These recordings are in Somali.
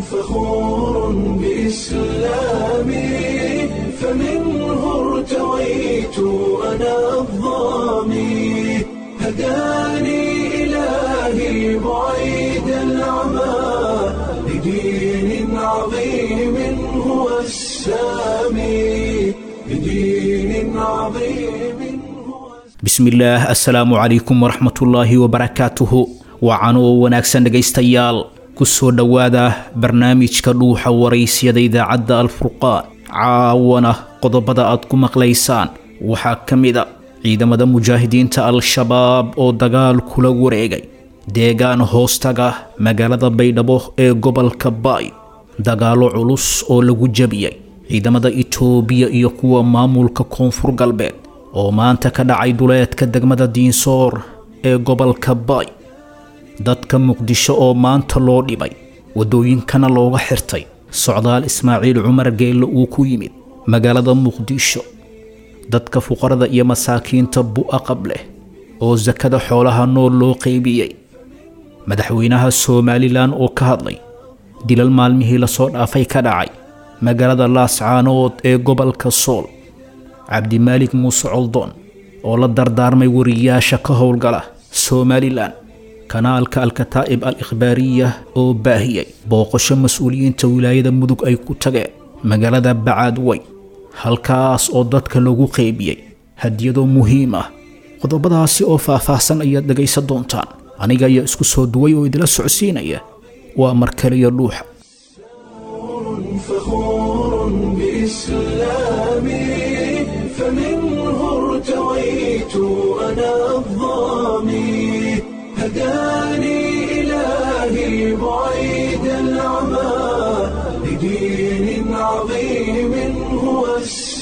فخور بإسلامي فمنه ارتويت أنا الظامي هداني إلهي بعيد العمى لدين عظيم هو السامي لدين عظيم هو bismillaah assalaamu calaykum waraxmatullaahi wabarakaatuhu wacan oo wanaagsan dhegaystayaal ku soo dhowaada barnaamijka dhuuxa waraysyada idaacadda alfurqaan caawana qodobada aad ku maqlaysaan waxaa ka mid a ciidamada mujaahidiinta al-shabaab oo dagaal kula wareegay deegaan hoostaga magaalada baydhabo ee gobolka baay dagaallo culus oo lagu jabiyey ciidamada itoobiya iyo kuwa maamulka koonfur galbeed oo maanta ka dhacay duleedka degmada diinsoor ee gobolka baay dadka muqdisho oo maanta loo dhibay waddooyinkana looga xirtay socdaal ismaaciil cumar geelle uu ku yimid magaalada muqdisho dadka fuqarada iyo masaakiinta bu'aqab leh oo sakada xoolaha nool loo qaybiyey madaxweynaha somalilan oo ka hadlay dilal maalmihii lasoo dhaafay ka dhacay magaalada laascaanood ee gobolka sool cabdimaalik muuse coldoon oo la dardaarmay wariyaasha ka howlgala somalilan kanaalka alkataa'ib al ikhbaariya oo baahiyey booqasho mas-uuliyiinta wilaayada mudug ay ku tageen magaalada bacaadwey halkaas oo dadka lagu qaybiyey hadiyado muhiim ah qodobadaasi oo faah-faahsan ayaad dhegaysan doontaan aniga ayaa isku soo duway oo idila socodsiinaya waa markaliyo dhuuxa فخور بإسلامي فمنه ارتويت أنا الظامي هداني إلهي بعيد العمى لدين عظيم هو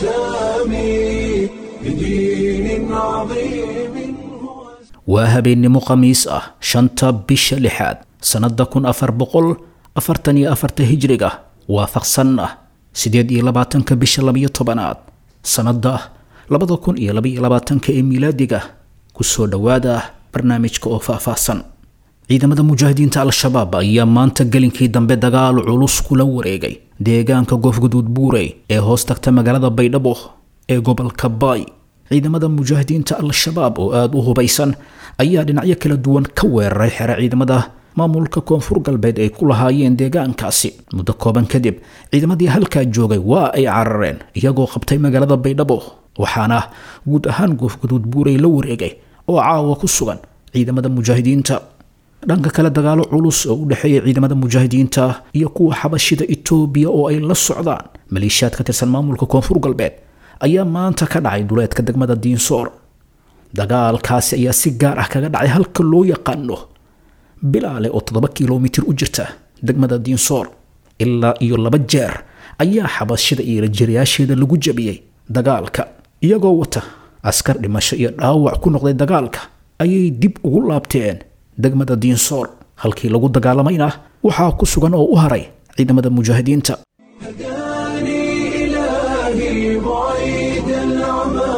السامي لدين عظيم هو waa habeennimo khamiis ah shanta bisha lixaad sannada kun afar boqol afartan iyo afarta hijriga waafaqsan ah sideed iyo labaatanka bisha labiyo tobanaad sannada labada kun iyo labaiyo labaatanka ee miilaadiga kusoo dhowaada barnaamijka oo faahfaahsan ciidamada mujaahidiinta al-shabaab ayaa maanta gelinkii dambe dagaal culus kula wareegay deegaanka goofguduud buurey ee hoos tagta magaalada baydhabo ee gobolka baay ciidamada mujaahidiinta al-shabaab oo aada u hubaysan ayaa dhinacyo kala duwan ka weeraray xere ciidamada maamulka koonfur galbeed ay ku lahaayeen deegaankaasi muddo kooban kadib ciidamadii halkaa joogay waa ay carareen iyagoo qabtay magaalada baydhabo waxaana guud ahaan goofguduud buurey la wareegay oo caawa ku sugan ciidamada mujaahidiinta dhanka kale dagaalo culus oo u dhexeeya ciidamada mujaahidiinta iyo kuwa xabashida itoobiya oo ay la socdaan maleeshiyaad ka tirsan maamulka koonfur galbeed ayaa maanta ka dhacay duleedka degmada diinsoor dagaalkaasi ayaa si gaar ah kaga dhacay halka loo yaqaano bilaale oo toddoba kilomitir u jirta degmada diinsoor ilaa iyo laba jeer ayaa xabashida iyo rajirayaasheeda lagu jabiyey dagaalka iyagoo wata askar dhimasho iyo dhaawac ku noqday dagaalka ayay dib ugu laabteen degmada diinsoor halkii lagu dagaalamayna waxaa ku sugan oo u haray ciidamada mujaahidiinta هداني إلهي بعيد العمى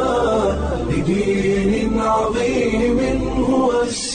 لدين عظيم هو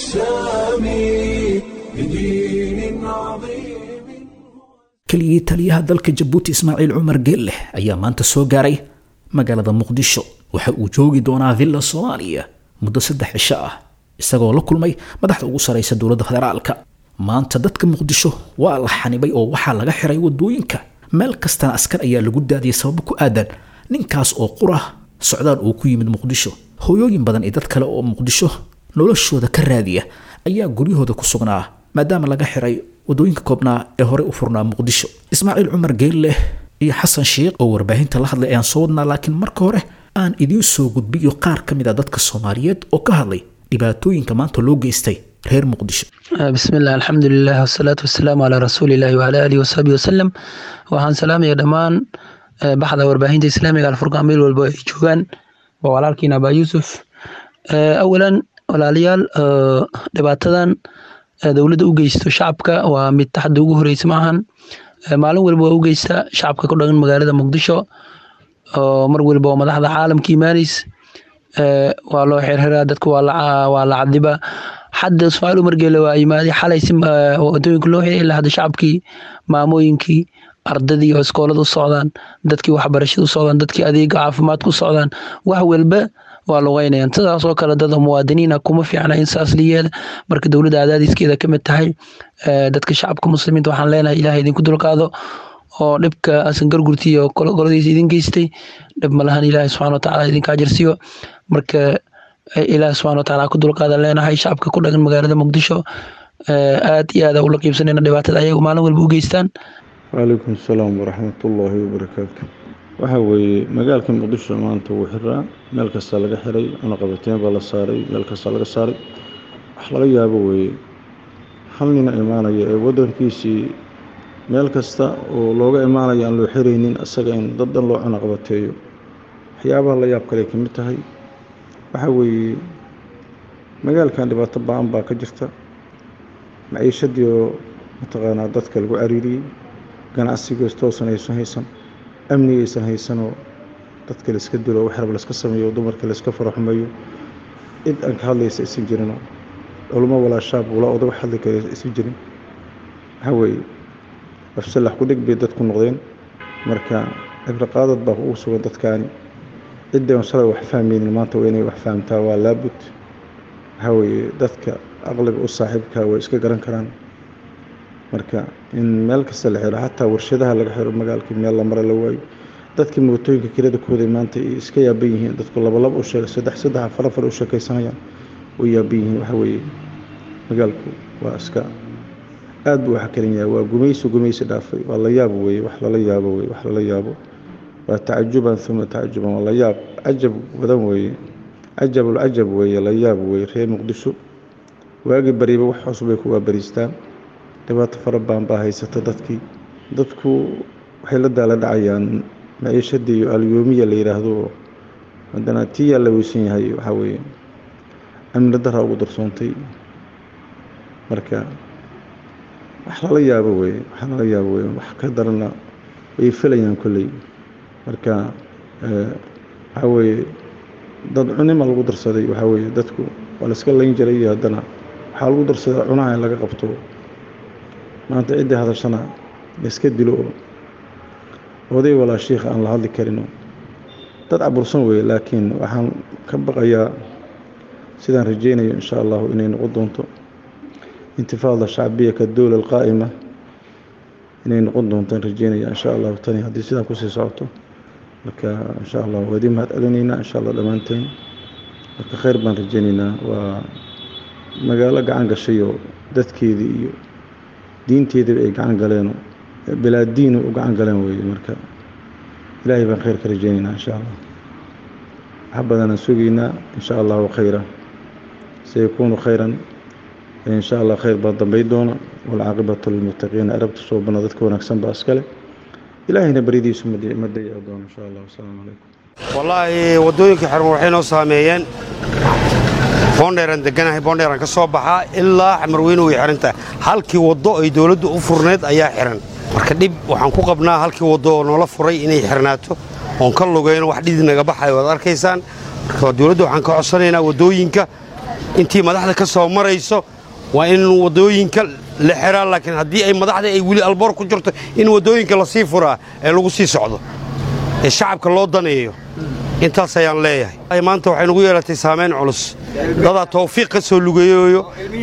السامي لدين عظيم keligii taliyaha dalka jabuuti ismaaciil cumar geelleh ayaa maanta soo gaaray magaalada muqdisho waxa uu joogi doonaa villa soomaaliya muddo saddex cisho ah isagoo la kulmay madaxda ugu saraysa dowladda federaalka maanta dadka muqdisho waa la xanibay oo waxaa laga xiray wadooyinka meel kastana askar ayaa lagu daadiyay sababo ku aadan ninkaas oo qura socdaal uu ku yimid muqdisho hooyooyin badan iyo dad kale oo muqdisho noloshooda ka raadiya ayaa guryahooda ku sugnaa maadaama laga xiray wadooyinka koobnaa ee horey u furnaa muqdisho ismaaciil cumar geelleh iyo xasan sheikh oo warbaahinta la hadlay ayaan soo wadnaa laakiin marka hore aan idiin soo gudbiyo qaar ka mid a dadka soomaaliyeed oo ka hadlay dhibaatooyinka maanta loo geystay reer muqdisho بسم الله الحمد لله والصلاة والسلام على رسول الله وعلى آله وصحبه وسلم waxaan salaamaya dhammaan eh, baxda warbaahinta islaamiga alfurqaan meel walba ay joogaan waa walaalkiin abaa yuusuf Eh, awalan walaalayaal eh, dhibaatadan eh, dowladda u geysto shacabka waa mid taxda ugu horeysa maahan Eh, maalin walba waa u geysta shacabka ku dhagan magaalada muqdisho oo mar walba oo madaxda caalamka imaaneys Eh, waa loo xirxiraa dadka waa la waa la cadiba hadda ismaaciil umar geele waa yimaaday xalay si wadooyinka loo xiray ilaa hadda shacabkii maamooyinkii ardadii oo iskoolada u socdaan dadkii waxbarashada u socdaan dadkii adeega caafimaadka u socdaan wax walba waa lugeynayaan sidaas oo kale dada muwaadiniina kuma fiicna in saas la yeela marka dowladda cadaadiskeeda ka mid tahay dadka shacabka muslimiinta waxaan leenahay ilaah idinku dulqaado oo dhibka asan gargurti iyo goladiisa idin geystay dhib malahan ilaahay subxana watacaala idinka ajarsiiyo marka ilaah subxana watacaala ku dulqaada leenahay shacabka ku dhagan magaalada muqdisho aad iyo aada ula qiibsanayna dhibaatada ayagu maalin walba u geystaan wcalaykum asalaam waraxmatullaahi wabarakaatu waxaa weeye magaalka muqdisho maanta wuu xiraa meel kastaa laga xiray cunaqabateen baa la saaray meel kastaa laga saaray wax laga yaabo weeye hal nina imaanaya ee waddankiisii meel kasta oo looga imaanaya aan loo xiraynin isaga in dad dhan loo cunaqabateeyo waxyaabaha la yaab kale ka mid tahay waxaa weeye magaalkan dhibaato ba-an baa ka jirta maciishadii oo mataqaanaa dadka lagu cariiriyey ganacsigaas toosan aysan haysan amniga aysan haysanoo dadka layska dilo wax rab layska sameeyo dumarka layska faraxumeeyo cid aan ka hadlaysa aysan jirinoo culmo walaa shaab walaa odag wax hadli kara aysan jirin waxaa weeye afsalax ku dheg bay dadku noqdeen marka cibraqaadad baa ugu sugan dadkaani ciddan shalay wax fahmaynin maanta waa inay wax fahamtaa waa laabud waxaa weeye dadka aqliga u saaxiibkaa way iska garan karaan marka in meel kasta la xiro xataa warshadaha laga xiro magaalkii meel la mara la waayo dadkii mootooyinka kirada kooday maanta ay iska yaaban yihiin dadku labalab u sheegay saddex saddex afar afar u sheekaysanayaan way yaaban yihiin waxa weeye magaalku waa iska aad buu waxa kalan yahay waa gumaysi gumaysi dhaafay waa la yaabo weye wax lala yaabo weye wax lala yaabo waa tacajuban uma tacajuban waa la yaab cajab wadan weeye cajabulcajab weeye la yaab weeye reer muqdisho waagii bariba wax cusub bay ku waabariistaan dhibaato fara badan baa haysata dadkii dadku waxay la daala dhacayaan maciishadii iyo alyoomiya la yidhaahdo haddana tiyaa la weysan yahay waxaa weeye amni daraa ugu darsoontay marka wax lala yaabo weye wax lala yaabo weye wax ka darana way filayaan kolley marka waxaa weeye dad cunima lagu darsaday waxaa weeye dadku waa la iska layn jiray iyo haddana waxaa lagu darsaday cunaha in laga qabto maanta ciddii hadashana laiska dilo oo oday walaa shiikha aan la hadli karino dad cabursan weeye laakiin waxaan ka baqayaa sidaan rajaynayo insha allahu inay noqon doonto intifaada shacbiya ka dowla alqaa'ima inay noqon doontaan rajaynaya insha allahu tani haddii sidaan kusii socoto marka insha allah waa idin mahad celinaynaa insha allah dhammaanteen marka khayr baan rajaynaynaa waa magaalo gacan gashayo dadkeedii iyo diinteediiba ay gacan galeen bilaa diinu u gacan galeen weeye marka ilaahay baan khayr ka rajaynaynaa insha allah wax badanaan sugaynaa insha allahu khayra sayakuunu khayran insha allah khayr baa dambay doona walcaaqibatu lilmuttaqiina arabta soo bana dadka wanaagsan baa iskale ilaahayna baridiisu ma dayaci doono insha allah wasalaamu calaykum wallaahi waddooyinka xiran waxay noo saameeyeen boondheeraan deganahay boondheeraan ka soo baxaa ilaa xamarweyne way xihan tahay halkii waddo ay dowladdu u furneed ayaa xihan marka dhib waxaan ku qabnaa halkii waddo oo noola furay inay xirnaato oon ka lugayno wax dhidi naga baxayo waad arkaysaan marka dowladda waxaan ka codsanaynaa waddooyinka intii madaxda ka soo marayso waa in waddooyinka la xiraa laakiin haddii ay madaxda ay weli alboor ku jirto in waddooyinka lasii furaa ee lagu sii socdo ee shacabka loo daneeyo intaas ayaan leeyahay maanta waxay nagu yeelatay saamayn culus dadaa tawfiiq ka soo lugeeyoyo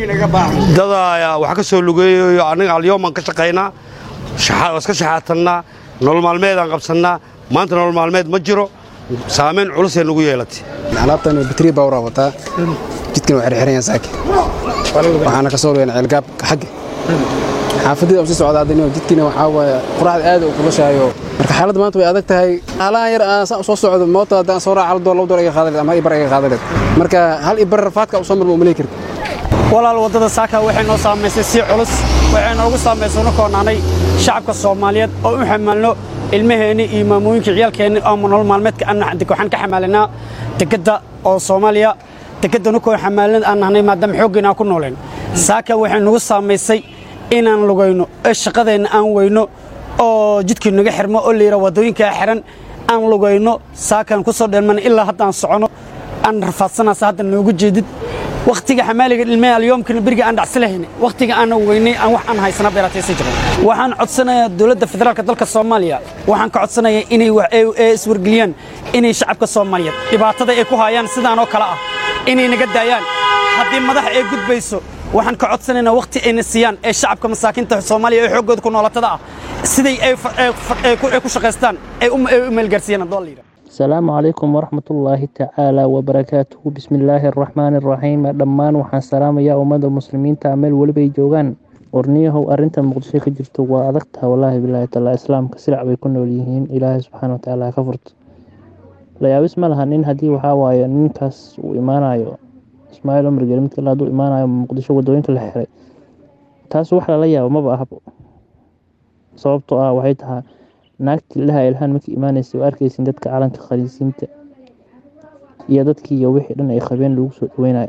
dadaa wax ka soo lugeeyoyo annaga alyoomaan ka shaqaynaa iska shaxaatannaa nolol maalmeedaan qabsannaa maanta nolol maalmeed ma jiro saamayn culusay nagu yeelatay alaabtan bitri bawra wataa jidkan waa xirxiran saaki waxaana ka soo lugeyn ceelgaab xagga xaafadida u sii socda hadda jidkiina waxaa waaye quraacda aad u kulashaayo marka xaaladda maanta way adag tahay haalahan yar aan saan soo socdo moota haddaan soo raaca hal door laba door iga qaadaleed ama hal ibar iga qaadaleed marka hal ibar rafaadka u soo marma umaleey karti walaal waddada saaka waxay noo saamaysay si culus waxay noogu saamaysay una koonaanay shacabka soomaaliyeed oo u xamaalno ilmaheenni iyo maamooyinka ciyaalkeenni oo nolol maalmeedka waxaan ka xamaalinaa dekedda oo soomaaliya dekedda nukoo xamaalin aan nahnay maadaama xooggeena aan ku nooleen saaka waxay nagu saamaysay inaan lugayno ee shaqadeenna aan weyno oo jidkii naga xirmo oo layidhaa waddooyinkaa xiran aan lugayno saakaan ku soo dheelmana ilaa haddaan socono aan rafaadsanaasa hadda noogu jeedid wakhtiga xamaaliga ilmee alyoomkana beriga aan dhacsi lahayn wakhtiga aan weynay aan wax aan haysana beerataysa jirin waxaan codsanayaa dowladda federaalka dalka soomaaliya waxaan ka codsanayaa inay wax- ay- ay iswargeliyaan inay shacabka soomaaliyeed dhibaatada ay ku hayaan sidaan oo kale ah inay naga daayaan haddii madax ay gudbayso waxaan ka codsanaynaa wakhti ayna siiyaan ee shacabka masaakiinta soomaaliya ee xooggooda ku noolatada ah siday ay fa- ay fa- ay ku ay ku shaqaystaan ay u ay u meelgaarsiiyaan haddoo la yidhaha asalaamu calaykum waraxmatullaahi tacaala wabarakaatuhu bismillaahi araxmaani araxiim dhammaan waxaan salaamayaa ummadda muslimiinta meel weliba ay joogaan warniyahow arrinta muqdisho ka jirto waa adagtaha wallaahi bilaahi taala islaamka silac bay ku nool yihiin ilaahay subxaana watacaala ha ka furto layaabis ma laha nin haddii waxaa waaye ninkaas uu imaanayo ismaaciil cumar geli midka hadduu imaanayo muqdisho wadooyinka la xiray taas wax lala yaabo maba ahabo sababtoo ah waxay tahay naagtii ilaha ilhaan markii imaanaysa waa arkaysin dadka calanka khaliisiinta iyo dadkii iyo wixii dhan ay qabeen lagu soo dhaweynaya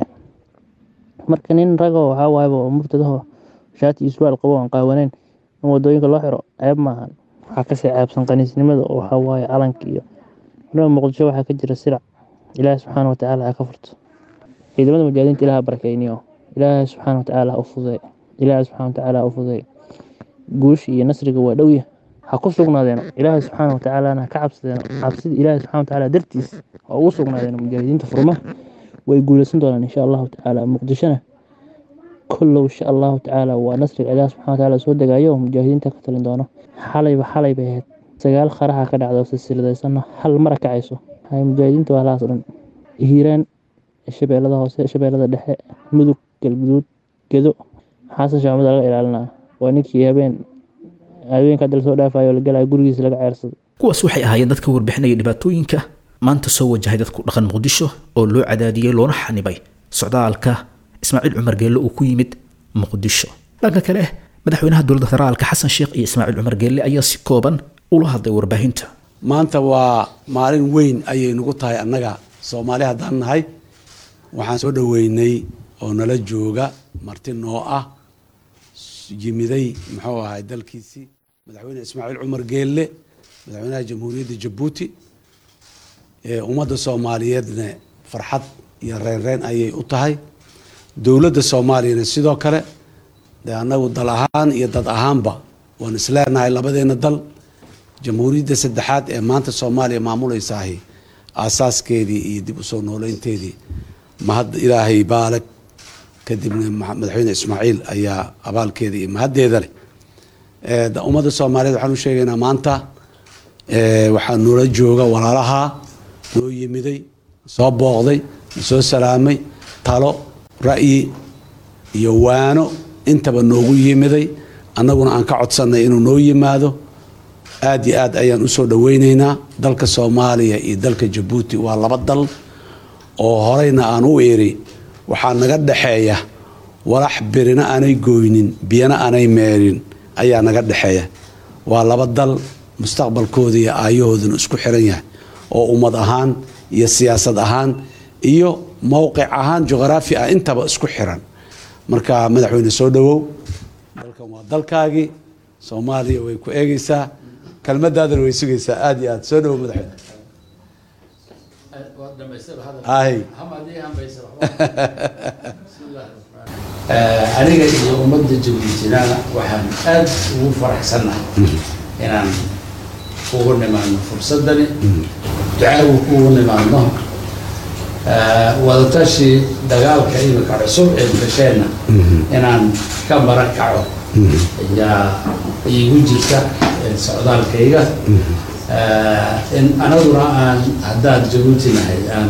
marka nin rago waxaa waayaba oo murtadaho shaati iyo surwaal qabo aan qaawanayn in wadooyinka loo xiro ceeb maahan waxaa kasii ceebsan qaniisnimada oo waxaa waaye calanka iyo waliba muqdisho waxaa ka jira sirac ilaahi subxaana watacaala ha ka furto ciidamada mujaahidiinta ilaha barakeyniyo ilaahi subxaana watacaala ha u fudeey ilaahi subxaana watacaala ha u fudeey guusha iyo nasriga waa dhowya ha ku sugnaadeeno ilaahay subxaana watacaalana ha ka cabsadeeno cabsida ilaahay subxana watacaala dartiis ha ugu sugnaadeeno mujaahidiinta furmaha way guuleysan doonaan insha allahu tacaala muqdishona kollow insha allahu tacaala waa nasriga ilaah subxana watacaala soo degaayo oo mujaahidiinta ka talin doono xalayba xalay bay ahayd sagaal qaraxa ka dhacdo silsiladaysanna hal mara kacayso hay mujaahidiinta waa lahaas dhan hiiraan shabeellada hoose shabeellada dhexe mudug galguduud gedo xasan shaamada laga ilaalinaa waa ninkii habeen habeenka hadda lasoo dhaafayo la galaya gurigiisa laga ceersado kuwaas waxay ahaayeen dadka warbixinaya dhibaatooyinka maanta soo wajahay dadku dhaqan muqdisho oo loo cadaadiyey loona xanibay socdaalka ismaaciil cumar geelle uu ku yimid muqdisho dhanka kale madaxweynaha dowladda federaalka xasan sheekh iyo ismaaciil cumar geelle ayaa si kooban ula hadlay warbaahinta maanta waa maalin weyn ayay nagu tahay annaga soomaali haddaan nahay waxaan soo dhoweynay oo nala jooga marti noo ah yimiday muxuu ahay dalkiisii madaxweyne ismaaciil cumar geelle madaxweynaha jamhuuriyadda jabuuti ee ummadda soomaaliyeedna farxad iyo reynreyn ayay u tahay dowladda soomaaliyana sidoo kale dee annagu dal ahaan iyo dad ahaanba waan isleenahay labadeena dal jamhuuriyadda saddexaad ee maanta soomaaliya maamuleysaahi aasaaskeedii iyo dib usoo nooleynteedii mahad ilaahay baalag kadibna madaxweyne ismaaciil ayaa abaalkeeda iyo mahaddeeda leh ummadda soomaaliyeed waxaan u sheegaynaa maanta waxaa noola jooga walaalaha noo yimiday soo booqday soo salaamay talo ra'yi iyo waano intaba noogu yimiday annaguna aan ka codsannay inuu noo yimaado aad iyo aad ayaan usoo dhoweyneynaa dalka soomaaliya iyo dalka jabuuti waa laba dal oo horeyna aan u iri waxaa naga dhexeeya walax birina aanay gooynin biyana aanay meerin ayaa naga dhexeeya waa laba dal mustaqbalkooda iyo aayahooduna isku xiran yahay oo ummad ahaan iyo siyaasad ahaan iyo mowqic ahaan juqraafi ah intaba isku xiran marka madaxweyne soo dhowow dalkan waa dalkaagii soomaaliya way ku eegeysaa kelmadaadana way sugaysaa aada iyo aad soo dhowow madaxweyne aniga iyo ummadda jabuutina waxaan aad ugu faraxsannahay inaan ugu nimaadno fursadani ducaagu kuugu nimaadno wadatashi dagaalka imika cusub ee gasheenna inaan ka mara kaco ayaa iigu jirta socdaalkayga in anaguna aan haddaan jabuuti nahay aan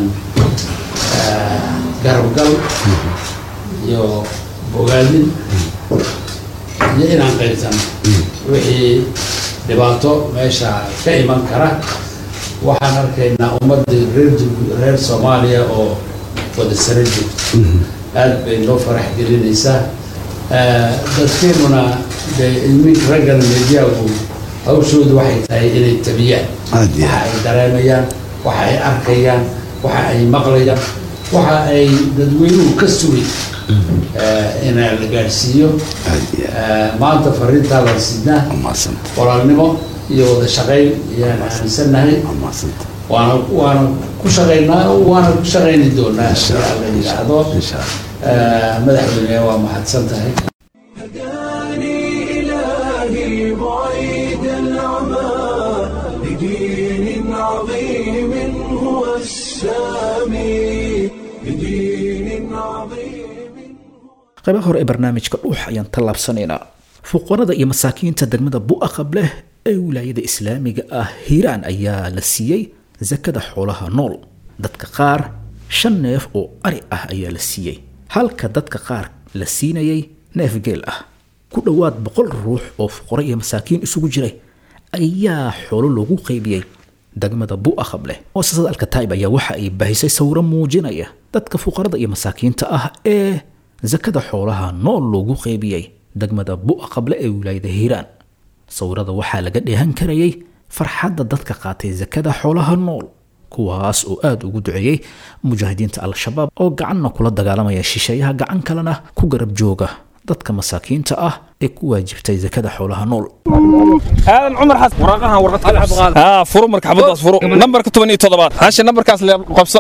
garabgal iyo bogaadin iyo inaan qaybsano wixii dhibaato meesha ka iman kara waxaan arkaynaa ummadii reer reer soomaaliya oo wada sara joogto aad bay noo farax gelinaysaa dadkeenuna dee ilmihi raggana mediyagu hawshoodu waxay tahay inay tabiyaan waxa ay dareemayaan waxa ay arkayaan waxa ay maqlayaan waxa ay dadweynuhu ka sugay inaa la gaadhsiiyo maanta fariintaa la sidnaa walaalnimo iyo wada shaqayn ayaan aaminsannahay waana waana ku shaqaynaa waana ku shaqayni doonaa haddii alla yidhaahdo Eh, madaxweyne waa mahadsan tahay إلهي بعيد العمى لدين عظيم هو السامي لدين عظيم qaybaha hore ee barnaamijka dhuux ayaan tallaabsanaynaa fuqarada iyo masaakiinta degmada bu'aqab leh ee wilaayada islaamiga ah hiiraan ayaa la siiyey sakada xoolaha nool dadka qaar shan neef oo ari ah ayaa la siiyey halka dadka qaar la siinayay neef geel ah ku dhowaad boqol ruux oo fuqaro iyo masaakiin isugu jiray ayaa xoolo loogu qaybiyey degmada bu'aqab leh muasasada alkataib ayaa waxa ay baahisay sawiro muujinaya dadka fuqarada iyo masaakiinta ah ee sakada xoolaha nool loogu qaybiyey degmada bu'aqable ee wilaayada hiiraan sawirada waxaa laga dheehan karayay farxadda dadka qaatay sakada xoolaha nool kuwaas oo aada ugu duceeyey mujaahidiinta al-shabaab oo gacanna kula dagaalamaya shisheeyaha gacan kalena ku garab jooga dadka masaakiinta ah ee ku waajibtay sakada xoolaha nool aadan cumar xasan waraaqahan warqad kale haa furo marka xabadaas furo nambarka toban iyo toddobaad hasha nambarkaas le qabso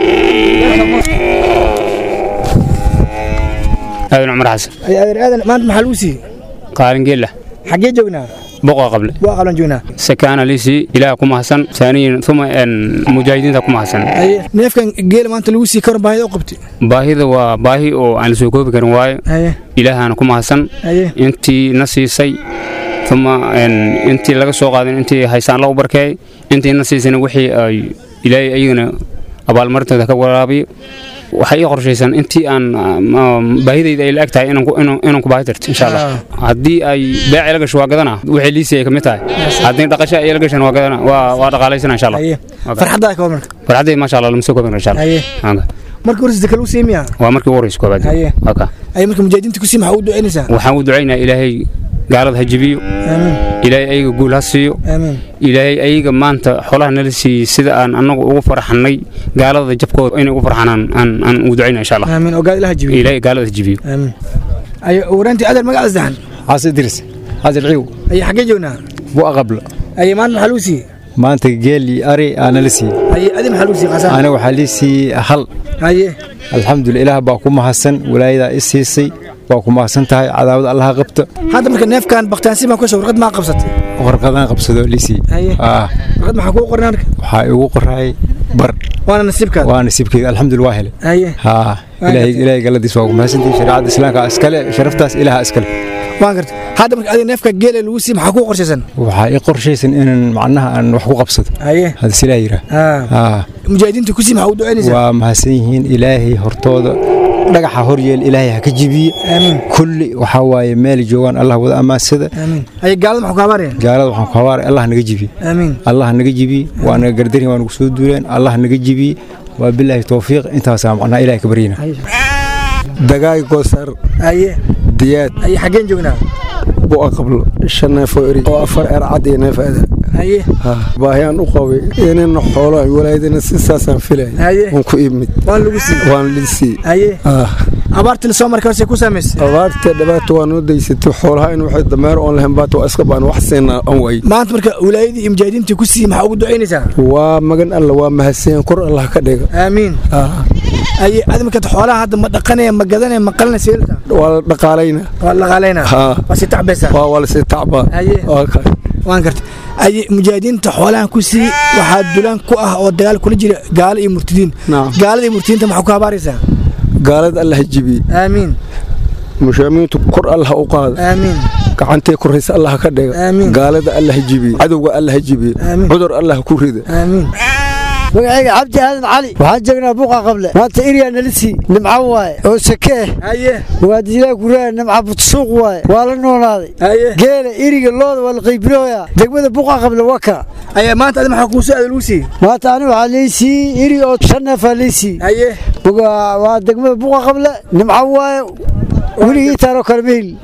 aadan cumar xasan aadan aadan maanta maxaa lagu siiyey qaalin geela xaggee joognaa boqa qable waa qalan joognaa sakaana lisi ilaah ku mahadsan saaniyin uma mujaahidiinta ku mahadsan haye neefkan geela maanta lagu siiyey karan baahida u qabtay baahida waa baahi oo aan la soo koobi karin waayo haye ilaahaana ku mahadsan haye intii na siisay uma intii laga soo qaadin intii haysaan lagu barkeey intii na siisana wixii ay ilaahay ayagana abaalmarintooda ka waraabiyo waxay ii qorshaysan intii aan baahidayda ay la-eg tahay inaan ku baahi tarto insha allah haddii ay beec ila gasho waa gadana wixii liisii ay ka mid tahay haddii dhaqasho ay ila gashan waa gadana waa waa dhaqaalaysana insha allah farxaddaa ka marka farxaddayda maasha allah lama soo koobin karo insha haye allah markii horeysa zaka lagu siiyey miyaa waa markii ugu horeysa koobaad haye waa ka haye marka mujaahidiinta ku sii maxaa u ducaynaysaa waxaan u ducaynayaa ilaahay gaalada ha jibiyo aamiin ilaahay ayaga guul ha siiyo aamiin ilaahay ayaga maanta xoolaha nala siiyey sida aan annagu ugu farxannay gaalada jabkooda inay ugu farxanaan aan aan ugu ducaynaa insha allah aamiin oo gaal ilaha jibiyo ilaahay gaalada ha jibiyo aamiin aye waraantii adeer magaca saddexan xasan idris xasan ciiw aye xaggee joognaa bua qablo aye maanta maxaa lagu siiyey maanta geel iyo ari aa nala siiyey aye adi maxaa lagu siiyey qasaan aniga waxaa lii siiyey hal aye alxamdulillah ilaah baa ku mahadsan walaayadaa i siisay waa ku mahadsan tahay cadaawad allaha qabta hadda marka neefkan baktaansi baan kusoo warqad maa qabsatay warqadaan qabsado liisii haye ah warqad maxaa kuu qoran marka waxaa igu qoraay bar waana nasiibkaada waa nasiibkeyga alxamdulillah waa helay haye haa ilaahay ilaahay galadiis waa ku mahadsantihi shariicada islaamka iskale sharaftaas ilaaha iskale waan garta hadda marka adiga neefka geela lagu siiyey maxaa kuu qorshaysan waxaa ii qorshaysan inaan macnaha aan wax ku qabsado haye hada silaa yiraa haa mujaahidiinta ku sii maxaa u ducaynaysaa waa mahadsan yihiin ilaahay hortooda dhagaxa horyeel ilaahay ha ka jibiye aamiin kulli waxaa waaye meel joogaan allah wada ammaansada aamiin haye gaalada maxaa ku habaaraya gaalada waxaan ku habaaray allah naga jibiye aamiin allah naga jibiye waa naga gardarin waa nagu soo duuleen allah naga jibiye waa bilaahi towfiiq intaasaa macnaha ilahay ka baryina dagaay gosar haye diyaad haye xaggeen joognaa bu'a qablo shan neef oo eri oo afar eer cad iyo neef aada haye baahi aan u qabay inana xoolo walaayadina si saasaan filay haye waan ku imid waan lagu siiyey waan lisii haye abaartii lasoo markay horse ku saamaysay abaarta dhibaato waa noo daysatay xoolaha in waxay dameer oon lahayn baata waa iska baan wax siina aan waay maanta marka wilaayadii iyo mujaahidiintii ku siiyey maxaa ugu ducaynaysaa waa magan alla waa mahadsan kor allah ka dhiga aamiin haye adi marka xoolaha hadda ma dhaqanaya ma gadanaya ma qalanaya seelta waa la dhaqaalayna waa la dhaqaalayna waa si tacbaysaa waa waa la si tacbaa haye waan garta aye mujaahidiinta xoolahan ku sii waxaa dulaan ku ah oo dagaal kula jira gaalo iyo murtidiin gaalada iyo murtidiinta maxaa ku habaaraysaa gaalada allah jibi aamiin mushaamiintu kor allah u qaada aamiin gacantay koraysa allah ka dhiga gaalada allah jibi cadowga allah jibi cudur allah ku rida aamiin magacayga cabdi aadan cali waxaan joognaa buqa qable maanta iryaa nalisi nimco waaye oo sakee haye muwaadiniinaa guraa nimca butsuuq waaye waa la noolaaday geela iriga looda waa la qaybinooyaa degmada buqa qable waka aye maanta adi maxaa kuu soo aada lagu siiyey maanta ani waxaa liisii iri oo shan neefaa liisii haye waa degmada buqa qable nimco waaye weligii taaroo kale mehel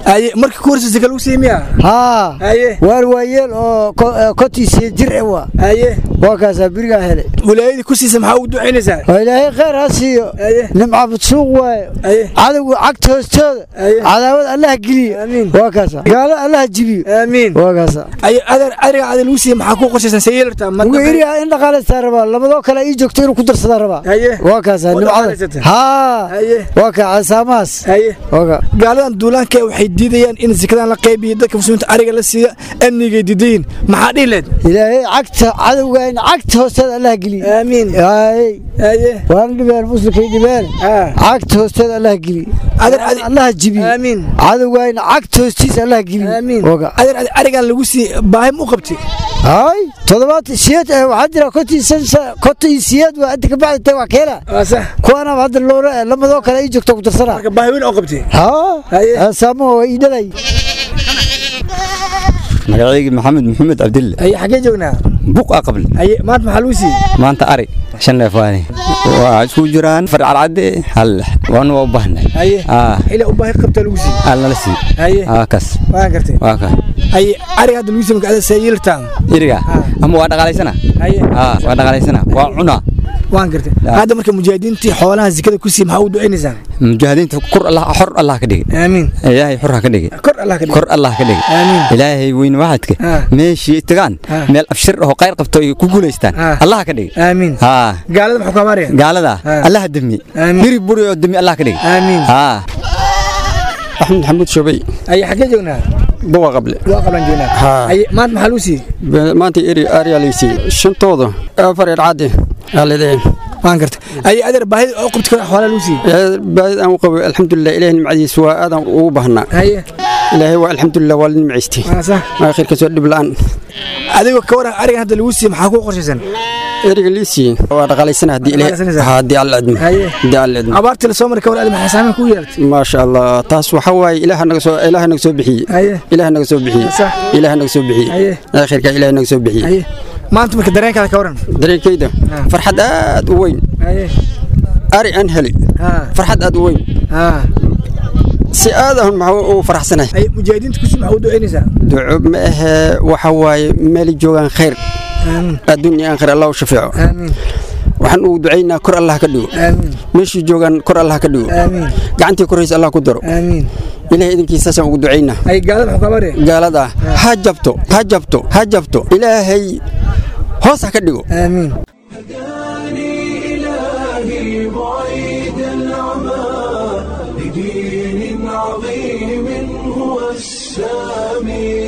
aye markii ku horsaysa ka lagu siiyey miya haa aye waar waayeel oo kotiisiyo jir e waa aye waa kaasaa birigaa helay wilaayadii ku siisa maxaa ugu ducaynaysaa waa ilaahay khayr ha siiyo nimca budsuuq waaye cadowga cagta hoostooda cadaawad allaha geliyo waa kaasa gaalo allaha jibiyo aamiin waa kaasa aye adeer ariga ada lagu siiyey maxaa ku qorshaysan see yeelartaa ugu iriga in dhaqaalaysaa rabaa labadoo kale ii joogto inuu ku darsadaa rabaa waa kaasa nimcada haa waa kaa casaamahaas waa kaa gaaladan duulaanka waxay diidayaan in sikadan la qaybiyo dadka muslimiinta ariga la siiya amnigay diidayiin maxaa dhihi leed ilaahay cagta cadowgaayna cagta hoosteeda allaha geliyo aamiin waana dhibeen muslimkay dhibeen cagta hoosteeda allaha geliyo allaha jibiyo aamiin cadowgaayna cagta hoostiisa allaha geliyo aamiin adeer arigan lagu siiyey baahi ma u qabtay hay toddobaad siyeed waxaa jira kontii siyeed waa inta kabacdi tay waa keela kuwaana hadda loora lamadoo kale ii joogto ku darsana marka baahi weyn oo qabtay haa saamaha waa ii dhalay magacayga maxamed maxamed cabdille aye xaggee joognaa buq a qable aye maanta maxaa lagu siiyey maanta ari shan neef waani waa isku jiraan far cadcadde hal waana waa u baahnay aye xilaa u baahi qabtaa lagu siiyey hal nala sii aye aa kas waan gartay waa ka aye ariga hadda lagu siiyey marka see yeelartaa iriga ama waa dhaqaalaysana aye aa waa dhaqaalaysana waa cunaa waan gartay hadda marka mujaahidiintii xoolaha zikada ku siiyey maxaa u ducaynaysaa mujaahidiinta kor allah xor allah ka dhigi aamiin ilaahay xor ha ka dhigi kor allah ka dhigi kor allah ka dhigi aamiin ilaahay weyn waxadka meeshii tagaan meel abshir oo qayr qabto ay ku guulaystaan allah ka dhigi aamiin haa gaalada maxaa ku habaaraya gaalada allah demi hiri buri oo demi allah ka dhigi aamiin haa axmed maxamuud shobey aye xaggee joognaa buwa qable waa qablan joognaa aye maanta maxaa lagu siiyey maanta eri ariyaa lay siiyey shantooda afar edhcadde aa leedahay waan gartay aye adeer baahida oo qabti kara xoolaa lagu siiyey baahid aan u qabo alxamdulilah ilahay nimcadiisa waa aadaan ugu baahnaa aye ilaahay waa alxamdulilah waa la nimcaystay waa khayrka soo dhib la'aan adigoo ka waran arigan hadda lagu siiyey maxaa ku qorshaysan eriga lii siiyey waa dhaqaalaysana haddii ilahay haddii alla idmo haddii alla idmo abaartii lasoo maray ka war adi maxay saameyn ku yeelatay maasha allah taas waxa waaye ilaaha naga soo ilaaha naga soo bixiyey ilaaha naga soo bixiyey ilaaha naga soo bixiyey khayrka ilaaha naga soo bixiyey maanta marka dareenkaada ka waran dareenkayda farxad aad u weyn ari aan heli farxad aad u weyn si aad ahun maxaa u faraxsanahay mujaahidiinta kusi maxaa u ducaynaysaa duco ma ahee waxa waaye meeli joogaan khayr adduun iyo aakhir allah u shafeeco waxaan ugu ducaynaa kor allah ka dhigo meeshii joogaan kor allah ka dhigo gacantii koraysa allah ku daro ilahay idinkiisaasaan ugu ducaynaa gaalada ha jabto ha jabto ha jabto ilaahay hoos ha ka dhigo إلهي بعيد العمى لدين عظيم هو السامي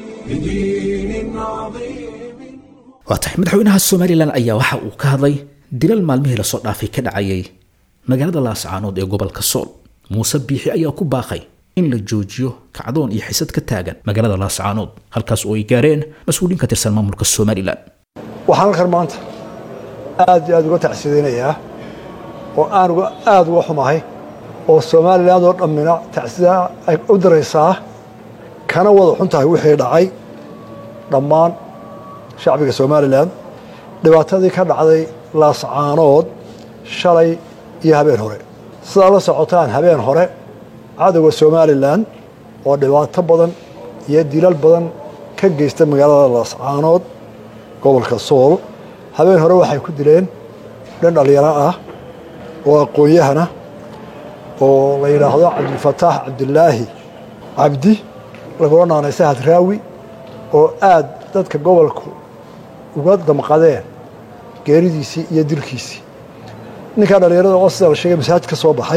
لدين عظيم waa tahay madaxweynaha somalilan ayaa waxa uu ka hadlay dilal maalmihii lasoo dhaafay ka dhacayay magaalada laascaanood ee gobolka sool muuse biixi ayaa ku baaqay in la joojiyo kacdoon iyo xisad ka taagan magaalada laascaanood halkaas oo ay gaareen mas-uuliin ka tirsan maamulka somalilan waxaan halkan maanta aad iyo aad uga tacsidaynayaa oo aan uga aad uga xumahay oo somalilan oo dhammina tacsida ay u diraysaa kana wada xun tahay wixii dhacay dhammaan shacbiga somalilan dhibaatadii ka dhacday laascaanood shalay iyo habeen hore sidaa la socotaan habeen hore cadowga somalilan oo dhibaato badan iyo dilal badan ka geysta magaalada laascaanood gobolka sool habeen hore waxay ku dileen dhan dhallinyaro ah oo aqoon-yahana oo la yidhaahdo cabdilfataax cabdilaahi cabdi lagula naanaysa hadraawi oo aad dadka gobolku uga damqadeen geeridiisii iyo dilkiisii ninkaa dhallinyarada oo sida la sheegay masaajid ka soo baxay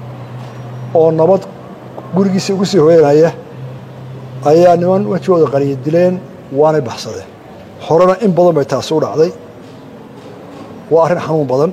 oo nabad gurigiisa ugu sii hooyanaya ayaa niman wejigooda qariya dileen waanay baxsadeen horena in badan bay taasi u dhacday waa arrin xanuun badan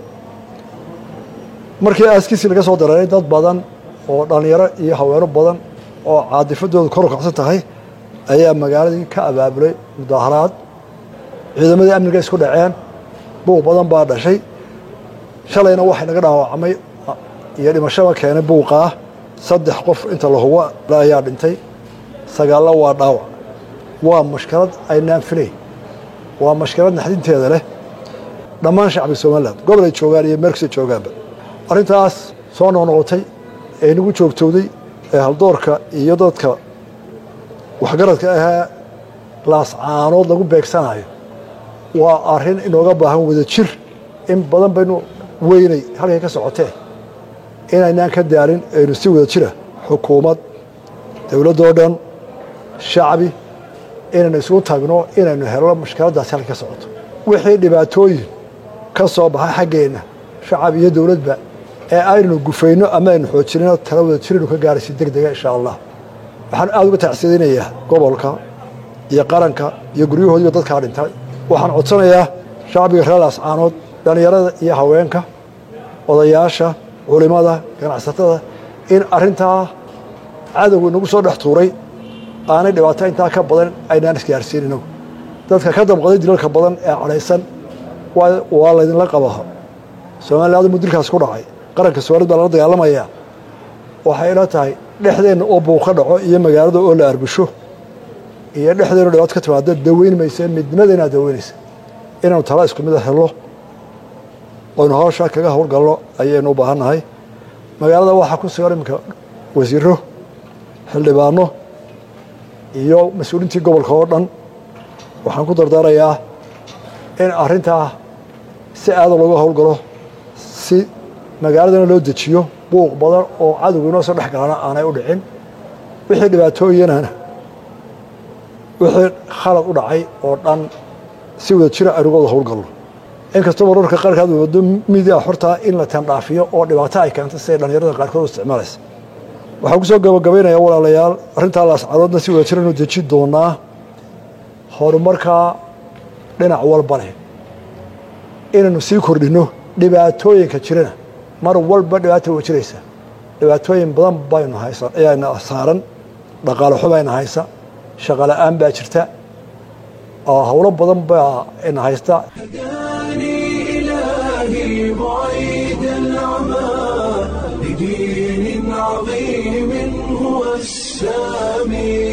markii aaskiisii laga soo dareeray dad badan oo dhallinyaro iyo haweeno badan oo caadifadooda kor u kacsan tahay ayaa magaaladii ka abaabulay mudaaharaad ciidamadii amniga isku dhaceen buuq badan baa dhashay shalayna waxay naga dhaawacmay iyo dhimashaba keenay buuqaa saddex qof inta la hubo ayaa dhintay sagaallo waa dhaawac waa mashkalad aynaan filayn waa mashkalad naxdinteeda leh dhammaan shacbiga somalilan gobol ay joogaan iyo meelkasta joogaanba arrintaas soo noqnoqotay ee nagu joogtowday ee haldoorka iyo dadka waxgaradka ahee laascaanood lagu beegsanayo waa arrin inooga baahan wada jir in badan baynu weynay halkay ka socotee inaynaan ka daarin aynu si wada jira xukuumad dowladdoo dhan shacbi inaynu isugu tagno inaynu helno mushkiladdaasi halkay ka socoto wixii dhibaatooyin ka soo baxay xaggeenna shacab iyo dowladba ee aynu gufayno ama aynu xoojinino tala wada jiraynu ka gaaraysi deg dega insha allah waxaan aada uga tacsiidinayaa gobolka iyo qaranka iyo guryahoodiiba dadkaa dhintay waxaan codsanayaa shacbiga reer laascaanood dhallinyarada iyo haweenka odayaasha culimada ganacsatada in arrintaa cadowga inagu soo dhex tuuray aanay dhibaato intaa ka badan aynaan isgaarsiin inagu dadka ka damqaday dilalka badan ee cadhaysan waa laydinla qabaa soomalilaadu mudilkaas ku dhacay qaranka soomaalid baa lala dagaalamayaa waxay ila tahay dhexdeenna oo buuq ka dhaco iyo magaalada oo la arbusho iyo dhexdeenna dhibaato ka timaado daweyn maysa midnimadeenaa daweynaysa inaanu tala isku mida helo oynu hawsha kaga howlgalno ayaynu u baahan nahay magaalada waxaa ku sugan iminka wasiiro xildhibaano iyo mas-uuliintii gobolka oo dhan waxaan ku dardaarayaa in arrintaa si aada looga howlgalo si magaaladana loo dejiyo buuq badan oo cadowga inoo soo dhex galana aanay u dhicin wixii dhibaatooyinana wixii khalad u dhacay oo dhan si wada jira aynu uga wada howlgalno inkastoo mararka qaarkaad wado midia xortaa in la tandhaafiyo oo dhibaato ay keentay siday dhallinyarada qaarkood u isticmaalaysa waxaan ku soo gabagabaynayaa walaalayaal arrintaa laascadoodna si wada jira inu deji doonaa horumarkaa dhinac walba leh inaynu sii kordhinno dhibaatooyinka jirana mar walba dhibaata wa jiraysa dhibaatooyin badan baynu haysa ayaana saaran dhaqaale xubayna haysa shaqo la-aan baa jirta howlo badan baa ina haysta إلهي بعيد العمى لدين عظيم هو السامي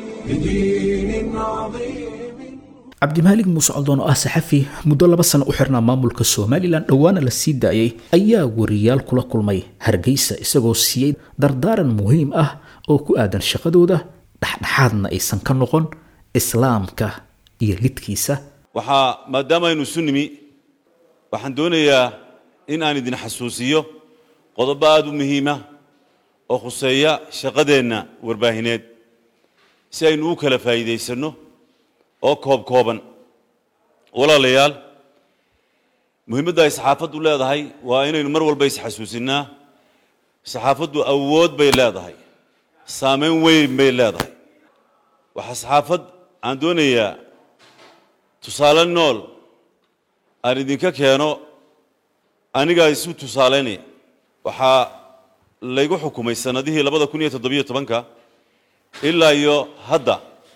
لدين عظيم cabdimaalig muuse coldoon oo ah saxafi muddo laba sano u xirnaa maamulka somalilan dhowaana la sii daayay ayaa wariyaal kula kulmay hargeysa isagoo siiyey dardaaran muhiim ah oo ku aadan shaqadooda dhexdhexaadna aysan ka noqon islaamka iyo lidkiisa waxaa maadaama aynu isu nimi waxaan doonayaa in aan idin xasuusiyo qodobo aada u muhiima oo khuseeya shaqadeenna warbaahineed si aynu u kala faa'iidaysanno oo koob kooban walaalayaal muhiimadda ay saxaafaddu leedahay waa inaynu mar walba isxasuusinnaa saxaafaddu awood bay leedahay saameyn weyn bay leedahay waxaa saxaafad aan doonayaa tusaale nool aan idinka keeno anigaa isu tusaalaynaya waxaa laygu xukumay sannadihii labada kun iyo toddobiyo tobanka ilaa iyo hadda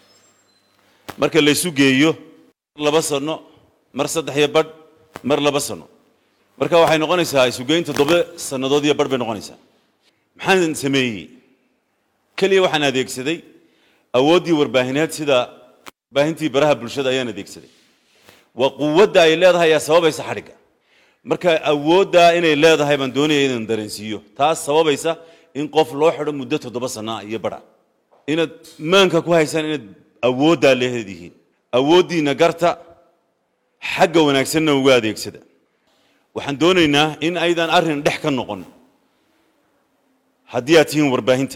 marka laysu geeyo laba sano mar saddex iyo badh mar laba sano marka waxay noqonaysaa isugeyn toddoba sannadood iyo badh bay noqonaysaa maxaan sameeyey keliya waxaan adeegsaday awooddii warbaahineed sida warbaahintii baraha bulshada ayaan adeegsaday waa quwadda ay leedahay ayaa sababaysa xadhigga marka awooddaa inay leedahay baan doonaya inaan dareensiiyo taas sababaysa in qof loo xidho muddo toddoba sana iyo badha inaad maanka ku haysaan inaad awooddaa leedihiin awooddiina garta xagga wanaagsanna uga adeegsada waxaan doonaynaa in aydan arrin dhex ka noqon haddii aad tihiin warbaahinta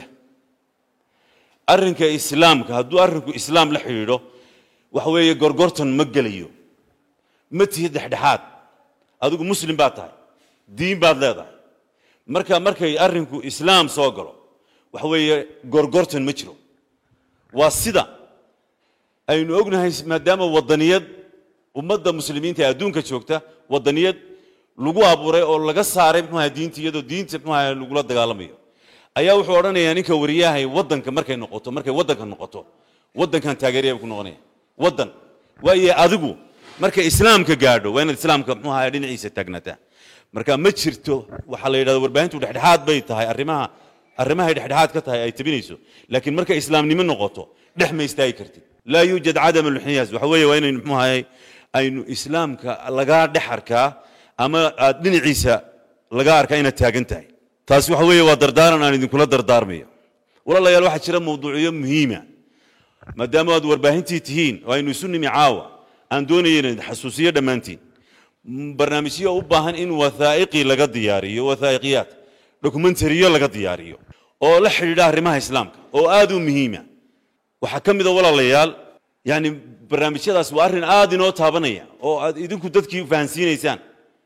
arrinka islaamka hadduu arrinku islaam la xidhiidho waxa weeye gorgortan ma gelayo ma tihid dhexdhexaad adigu muslim baad tahay diin baad leedahay marka markay arrinku islaam soo galo waxa weeye gorgortan ma jiro waa sida aynu ognahay maadaama waddaniyad ummadda muslimiinta ee adduunka joogta waddaniyad lagu abuuray oo laga saaray muxuaha diinta iyadoo diinta muxuaha lagula dagaalamayo ayaa wuxuu odhanayaa ninka wariyahay waddanka markay noqoto markay waddanka noqoto waddankan taageeraya ku noqonaya waddan waayo adigu marka islaamka gaadho waa inaad islaamka muxuaha dhinaciisa taagnaataa marka ma jirto waxaa la yidhahda warbaahintu dhexdhexaad bay tahay arrimaha arrimahay dhexdhexaad ka tahay ay tabinayso laakiin markay islaamnimo noqoto dhex ma istaagi kartid laa yuujad cadam alxinyaas waxa weeye waa inaynu muxuu ahay aynu islaamka lagaa dhex arkaa ama aad dhinaciisa laga arkaa inaad taagan tahay taasi waxa weeye waa dardaaran aan idinkula dardaarmayo walaalayaal waxaa jira mawduucyo muhiima maadaama aad warbaahintii tihiin oo aynu isu nimi caawa aan doonaya inaan xasuusiyo dhammaantiin barnaamijyo u baahan in wathaa'iqi laga diyaariyo wathaa'iqiyaad dokumentariyo laga diyaariyo oo la xidhiidha arrimaha islaamka oo aad u muhiima waxaa ka mid a walaalayaal yani barnaamijyadaas waa arrin aad inoo taabanaya oo aad idinku dadkii fahansiinaysaan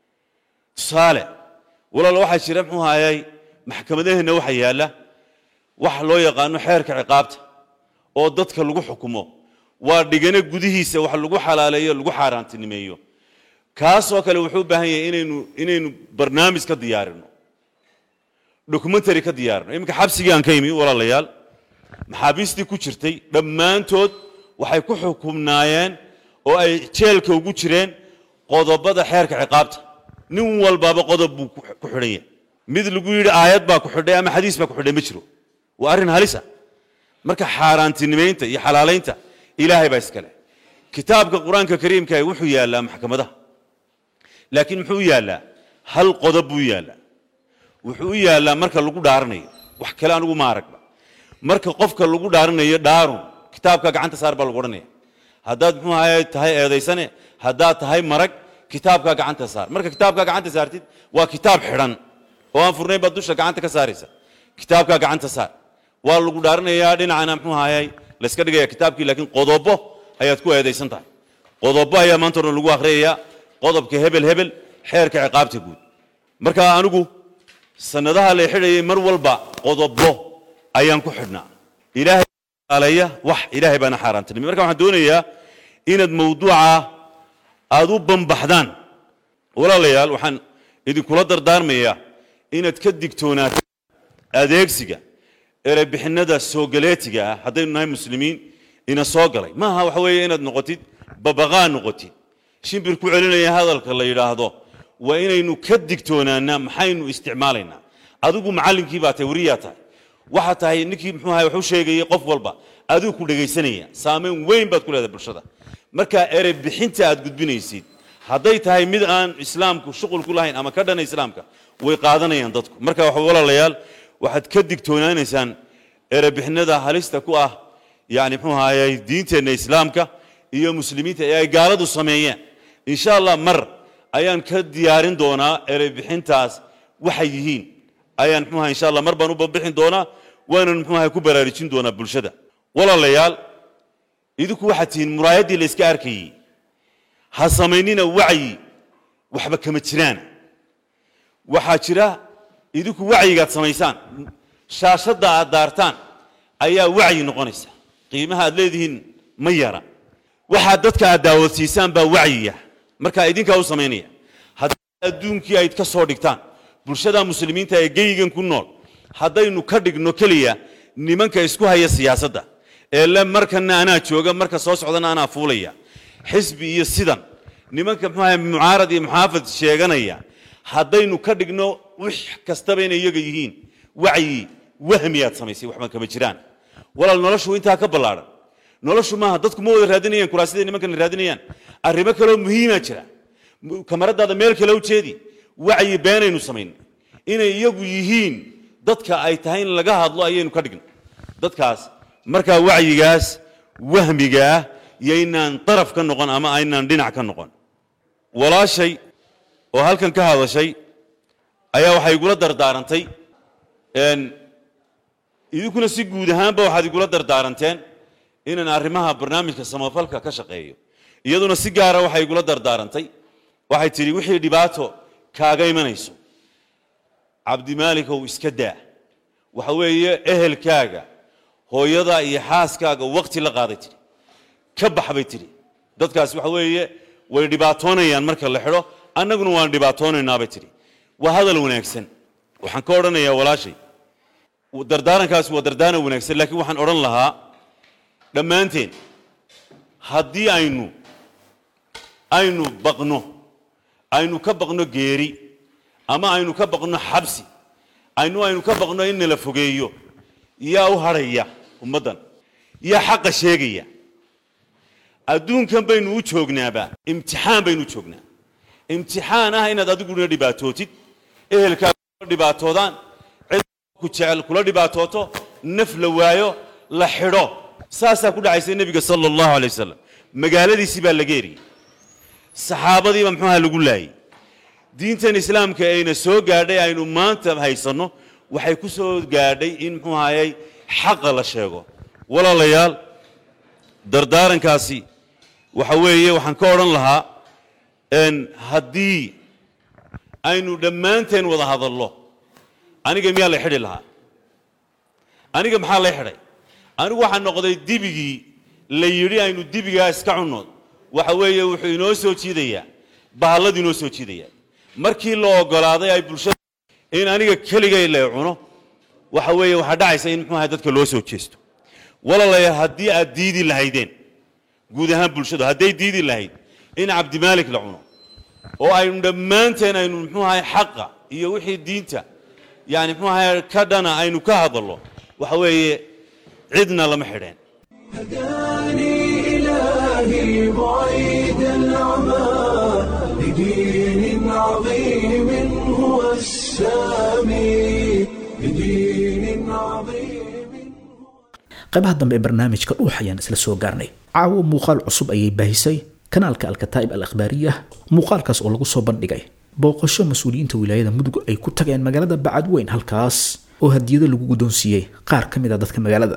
tusaale walaal waxaa jira muxuu hayay maxkamadaheenna waxa yaalla waxa loo yaqaano xeerka ciqaabta oo dadka lagu xukumo waa dhigane gudihiisa wax lagu xalaaleeyo lagu xaaraantinimeeyo kaasoo kale wuxuu u baahan yahay inaynu inaynu barnaamij ka diyaarino documentary ka diyaarino iminka xabsigii aan ka imi walaalayaal maxaabiistii ku jirtay dhammaantood waxay ku xukumnaayeen oo ay jeelka ugu jireen qodobada xeerka ciqaabta nin walbaaba qodob buu ku ku xidhan yahay mid lagu yidhi aayad baa ku xidhay ama xadiis baa ku xidhay ma jiro waa arrin halisa marka xaaraantinimaynta iyo xalaalaynta ilaahay baa iskale kitaabka qur-aanka kariimka ah wuxuu yaallaa maxkamadaha laakiin muxuu yaallaa hal qodob buu yaallaa wuxuu u yaallaa marka lagu dhaaranayo wax kale anigu ma aragba marka qofka lagu dhaaranayo dhaarun kitaabka gacanta saar baa lagu odhanaya haddaad muxuu ahaye tahay eedaysane haddaad tahay marag kitaabka gacanta saar marka kitaabka gacanta saartid waa kitaab xidhan oo aan furnayn baad dusha gacanta ka saaraysa kitaabka gacanta saar waa lagu dhaaranayaa dhinacana muxuu ahaye layska dhigaya kitaabkii laakiin qodobo ayaad ku eedaysan tahay qodobo ayaa maanta o dhan lagu akhriyayaa qodobka hebel hebel xeerka ciqaabta guud marka anigu sanadaha la xidhayay mar walba qodobo ayaan ku xidhnaa ilaahay aleeya wax ilaahay baana xaaraantinimay marka waxaan doonayaa inaad mawduuca aad u bambaxdaan walaalayaal waxaan idinkula dardaarmayaa inaad ka digtoonaato adeegsiga erebixinnada soogaleetiga ah haddaynu nahay muslimiin ina soo galay maaha waxa weeye inaad noqotid babaqaa noqotid shimbir ku celinaya hadalka la yidhaahdo waa inaynu ka digtoonaanaa maxaynu isticmaalaynaa adigu macallinkii baa tahay weriyaa tahay waxaa tahay ninkii muxuu ahay wax u sheegayay qof walba adigu ku dhegaysanaya saameyn weyn baad ku leedahay bulshada marka erey bixinta aad gudbinaysid hadday tahay mid aan islaamku shuqul ku lahayn ama ka dhana islaamka way qaadanayaan dadku marka waxa walaalayaal waxaad ka digtoonaanaysaan erebixinada halista ku ah yani muxuu ahaayey diinteenna islaamka iyo muslimiinta ee ay gaaladu sameeyeen insha allah mar ayaan ka diyaarin doonaa erebixintaas waxay yihiin ayaan muxuu ahay insha allah mar baan u bambixin doonaa waanan muxuu ahay ku baraarujin doonaa bulshada walaalayaal idinku waxaad tihiin muraayaddii la iska arkayey ha samaynina wacyi waxba kama jiraan waxaa jira idinku wacyigaad samaysaan shaashadda aad daartaan ayaa wacyi noqonaysa qiimaha aad leedihiin ma yara waxaad dadka aad daawadsiisaan baa wacyiya markaa idinkaa u samaynaya haddii adduunkii ayd ka soo dhigtaan bulshada muslimiinta ee geygan ku nool haddaynu ka dhigno keliya nimanka isku haya siyaasadda ee le markana anaa jooga marka soo socdana anaa fuulaya xisbi iyo sidan nimanka muxuu ahay mucaarad iyo muxaafad sheeganaya haddaynu ka dhigno wix kastaba inay iyaga yihiin wacyi wahmi aad samaysay waxba kama jiraan walaal noloshu intaa ka ballaadhan noloshu maaha dadku ma wada raadinayaan kuraasida nimankana raadinayaan arrimo kaloo muhiimaa jira kamaradaada meel kale u jeedi wacyi beenaynu samayn inay iyagu yihiin dadka ay tahay in laga hadlo ayaynu ka dhigno dadkaas markaa wacyigaas wahmiga ah iyo inaan daraf ka noqon ama aynaan dhinac ka noqon walaashay oo halkan ka hadashay ayaa waxay igula dardaarantay idinkuna si guud ahaanba waxaad igula dardaaranteen inaan arrimaha barnaamijka samafalka ka shaqeeyo iyaduna si gaara waxay igula dardaarantay waxay tidhi wixii dhibaato kaaga imanayso cabdimaalikow iska daa waxa weeye ehelkaaga hooyada iyo xaaskaaga waqti la qaaday tidhi ka bax bay tidhi dadkaas waxa weeye way dhibaatoonayaan marka la xidho annaguna waan dhibaatoonaynaa bay tidhi waa hadal wanaagsan waxaan ka odhanayaa walaashay dardaarankaasi waa dardaaran wanaagsan laakiin waxaan odhan lahaa dhammaanteen haddii aynu aynu baqno aynu ka baqno geeri ama aynu ka baqno xabsi aynu aynu ka baqno in nala fogeeyo yaa u hadhaya ummaddan yaa xaqa sheegaya adduunkan baynu u joognaaba imtixaan baynu u joognaa imtixaan ah inaad adiguna dhibaatootid ehelkaaga kula dhibaatoodaan cid ku jecel kula dhibaatooto naf la waayo la xidho saasaa ku dhacaysa nebiga sala allahu alay wasalam magaaladiisii baa laga eriyey saxaabadiiba muxuuha lagu laayey diintan islaamka ayna soo gaadhay aynu maanta haysanno waxay ku soo gaadhay in muxuu ahayey xaqa la sheego walaalayaal dardaarankaasi waxa weeye waxaan ka odhan lahaa n haddii aynu dhammaanteen wada hadallo aniga miyaa la xidhi lahaa aniga maxaa lay xidhay anigu waxaa noqday dibigii la yidhi aynu dibigaa iska cunno waxa weeye wuxuu inoo soo jiidayaa bahalladu inoo soo jiidayaa markii la ogolaaday ay bulshada in aniga keligay la cuno waxa weeye waxaa dhacaysa in muxuu ahay dadka loo soo jeesto walaalayaal haddii aad diidi lahaydeen guud ahaan bulshadu hadday diidi lahayd in cabdimaalik la cuno oo aynu dhammaanteen aynu muxuu ahay xaqa iyo wixii diinta yani muxuu ahay ka dhana aynu ka hadallo waxa weeye cidna lama xidheen إلهي بعيد العمى لدين عظيم هو السامي لدين عظيم qaybaha dambe ee barnaamijka dhuux ayaan isla soo gaarnay caawo muuqaal cusub ayay baahisay kanaalka alkataa'ib al akhbaariya muuqaalkaas oo lagu soo bandhigay booqasho mas-uuliyiinta wilaayada mudug ay ku tageen magaalada bacadweyn halkaas oo hadiyado lagu guddoonsiiyey qaar ka mid a dadka magaalada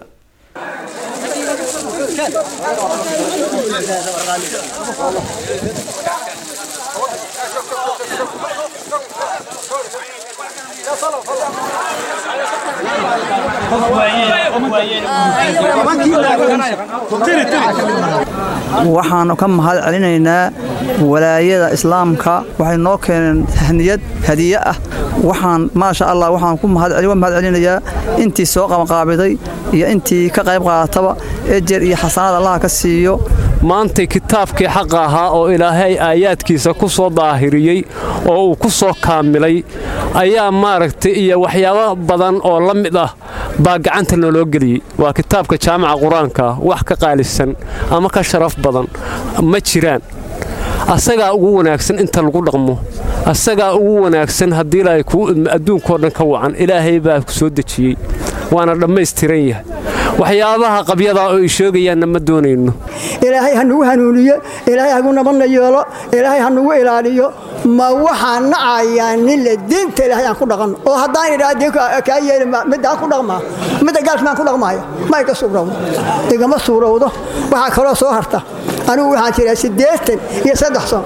waxaanu ka mahad celinaynaa walaayada islaamka waxay noo keeneen tahniyad hadiye ah waxaan maasha allah waxaan ku mahad celinayaa intii soo qabanqaabiday iyo intii ka qayb qaadataba ejer iyo xasanad allaha ka siiyo maantay kitaabkii xaqa ahaa oo ilaahay aayaadkiisa ku soo daahiriyey oo uu ku soo kaamilay ayaa maaragtay iyo waxyaabo badan oo la mid ah baa gacanta naloo geliyey waa kitaabka jaamaca qur-aanka wax ka qaalisan ama ka sharaf badan ma jiraan asagaa ugu wanaagsan inta lagu dhaqmo asagaa ugu wanaagsan haddii ilaahay kuu idmo adduunkao dhan ka wacan ilaahay baa ku soo dejiyey waana dhammaystiran yahay waxyaabaha qabyadaa oo ay sheegayaanna ma doonayno ilaahay ha nugu hanuuniyo ilaahay hagu nabadna yeelo ilaahay ha nugu ilaaliyo ma waxaan nacayaa nile diinta ilaahay aan ku dhaqanno oo haddaan idhaa diin kaa yeeli midaan ku dhaqmaa midda gaalka maan ku dhaqmaayo ma iga suurowdo igama suurowdo waxaa kaloo soo harta anigu waxaan jiraa siddeetan iyo saddex sano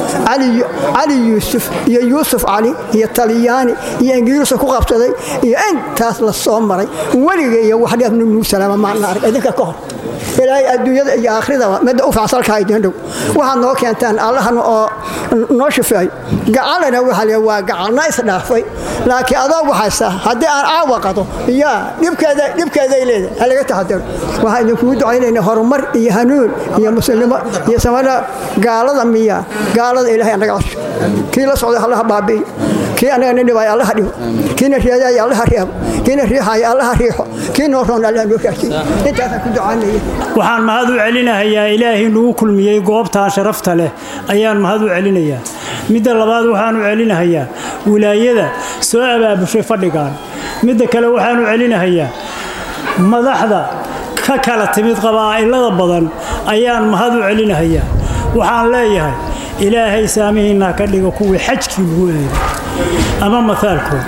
cali yuusuf iyo yuusuf cali iyo talyaani iyo ingiriisu ku qabsaday iyo intaas la soo maray weliga iyo waxdheef nunuu salaama maana arag idinka ka hor ilaahay adduunyada iyo aakhiradaba midda u facsalkaa idin dhow waxaad noo keentaan allahan oo noo shifeeyo gacalana waxa le waa gacalna isdhaafay laakiin adoo waxaysa haddii aan caawa qado yaa dhibkeeda dhibkeeday leedahay ha laga taxadaro waxaan idinkugu ducaynaynaa horumar iyo hanuun iyo muslimnimo iyo samada gaalada miya gaalada ilaahay anaga cosho kii la socday allaha baabi'iyo kii anaga nin dhibaayo allaha dhibo kiina reedaaya allaha reebo kiina riixaaya allaha riixo kii noo roon allaha noo raasiyo intaasaan ku ducaynaya waxaan mahad u celinahayaa ilaahay nagu kulmiyey goobtan sharafta leh ayaan mahad u celinayaa midda labaad waxaan u celinahayaa wilaayada soo abaabushay fadhigan midda kale waxaan u celinahayaa madaxda ka kala timid qabaa'ilada badan ayaan mahad u celinahayaa waxaan leeyahay ilaahay saamihiinna ka dhiga kuwii xajkii lagu eeday ama maaalkood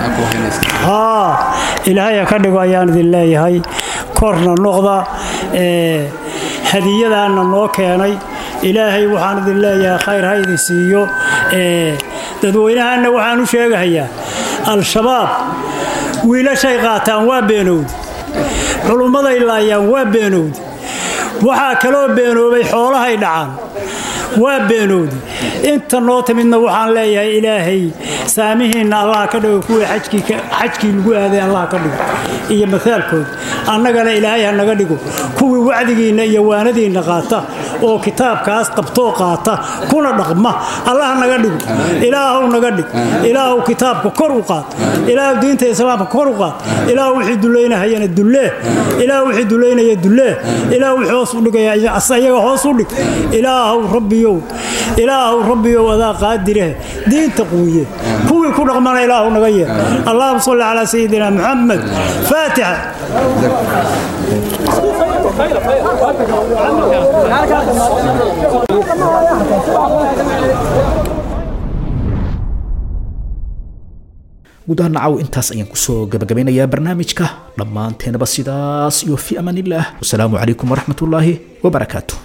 haa ilaahay ha ka dhigo ayaan idin leeyahay korna noqda hadiyadaanna noo keenay ilaahay waxaan idin leeyahay khayr ha idin siiyo dadweynahaanna waxaan u sheegahayaa al-shabaab wiilashay qaataan waa beenowdi culummaday laayaan waa beenowdi waxaa kaloo beenoobay xoolahay dhacaan waa beenowdi inta noo timidna waxaan leeyahay ilaahay saamihiinna allaha ka dhigo kuwii xajkii lagu aaday allaha ka dhigo iyo maaalkooda annagana ilaahay ha naga dhigo kuwii kuwii wacdigiinna iyo waanadiinna qaata oo kitaabkaas qabtoo qaata kuna dhaqma allah naga dhigo ilaahow naga dhig ilaahow kitaabka kor u qaad ilaahow diinta islaamka kor u qaad ilaahow wixii dullaynahayana dullee ilaahow wixii dullaynaya dullee ilaahow wixii hoos u dhigaya ayaga hoos u dhig ilaahow rabbiyow ilaahow rabbiyow adaa qaadirehe diinta quwiye kuwii ku dhaqmana ilaahow naga yeer allahuma salli calaa sayidina muxamed faatixa guud ahaan nacaw intaas ayaan kusoo gabagabeynayaa barnaamijka dhammaanteenaba sidaas iyo fi amaan illah wasalaamu calaykum waraxmatullaahi wabarakaatu